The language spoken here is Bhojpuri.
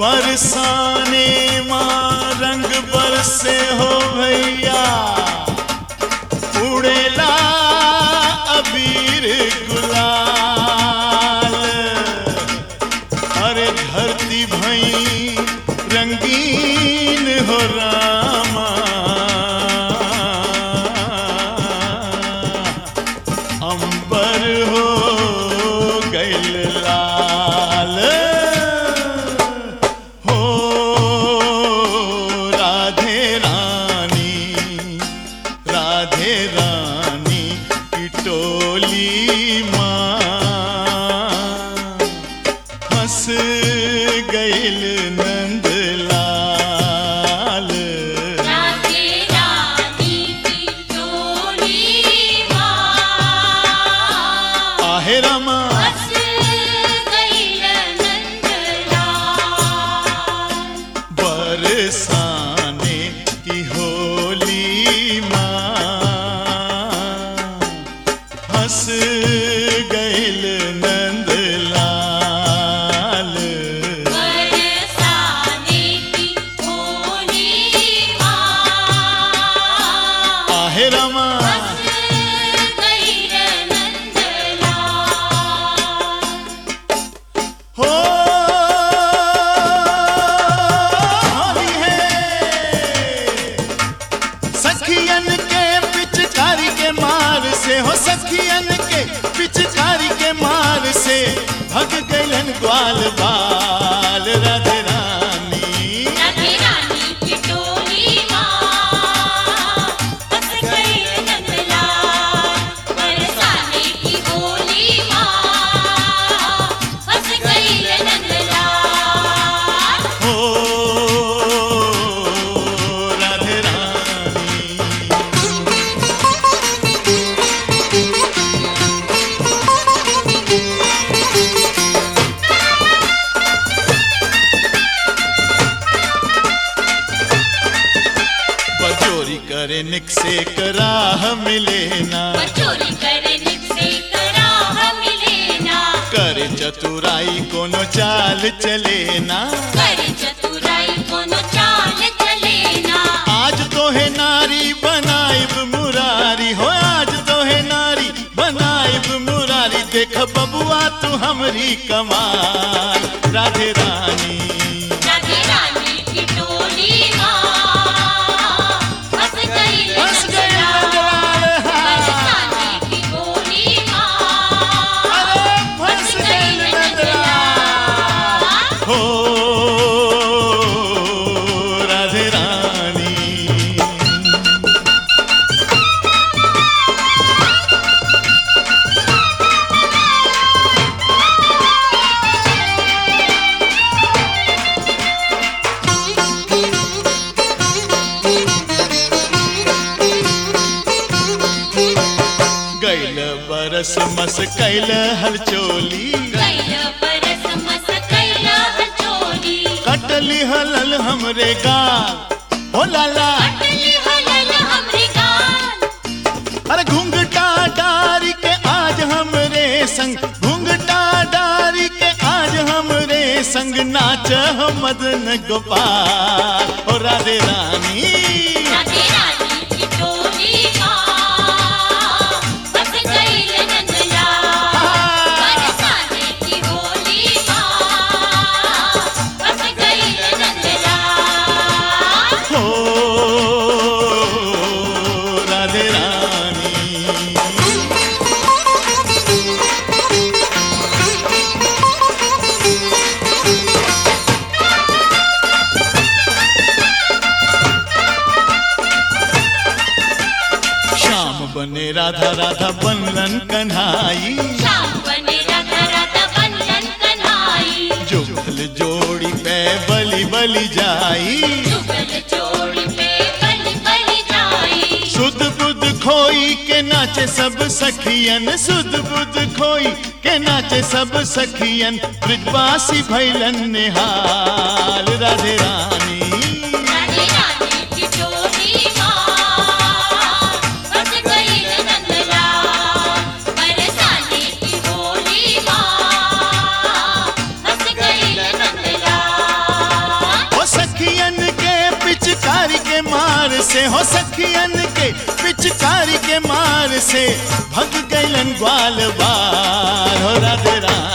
बरसाने माँ रंग बरसे हो भैया उड़ेला अबीर गुलाल अरे धरती भई रंगीन हो रामा अंबर हो गैल लाल हो राधे रानी राधे रानी की टोली माँ हंस गैल नंद लाल राधे रानी की टोली माँ आहे रमा बस गई नंदलाल बरसाने की होली माँ हंस गैल नंद लाल बरसाने की टोली माँ आहे रमा बस गई नंदलाल हो होली है सखियन के पिचकारी के मार से हो सखियन के पिचकारी के मार से भग गलन ग्वाल बाल राधे रानी राधे रानी की टोली माँ बस गई नंदलाल बरसाने की होली माँ बस गई नंदलाल हो राधे रानी बजोरी करे निक से कराह मिले ना चोरी करने से कराह मिले ना करे चतुराई कोनो चाल चले ना कर चतुराई कोनो चाल चले ना आज तो है नारी बनाइब मुरारी हो आज तो है नारी बनाइब मुरारी देख बबुआ तू हमरी कमाल राधे रानी राधे रानी की टोली माँ बस गई बस गई नंदलाल नंदलाल, हाँ। बरसाने की होली माँ अरे फंस बस गई गई नंदलाल। नंदलाल हो राधे रानी गैल बरस मस कैल हलचोली कैल परस मस कैल हचोली कटली हलल हमरे गाल हो लाला अटली हलल हमरे गाल अरे घूंघटा डारी के आज हमरे संग घूंघटा डारी के आज हमरे संग नाच मदन गोपाल ओ राधे रानी राधे रानी की टोली माँ बस गई नंदलाल बरसाने की होली माँ बस गई नंदलाल हो राधे रानी श्याम बने राधा राधा बनलन कन्हाई श्याम बने राधा राधा बंधन कन्हाई जुगल जोड़ी पे बलि बलि जाई जुगल जोड़ी पे बलि बलि जाई सुध बुध खोई के नाचे सब सखियन सुध बुध खोई के नाचे सब सखियन ब्रजवासी भैलन निहाल राधे रानी राधे रानी की टोली माँ बस गई नंदलाल बरसाने की होली माँ बस गई नंदलाल के मार से भग गैलन ग्वाल बार हो राधे राम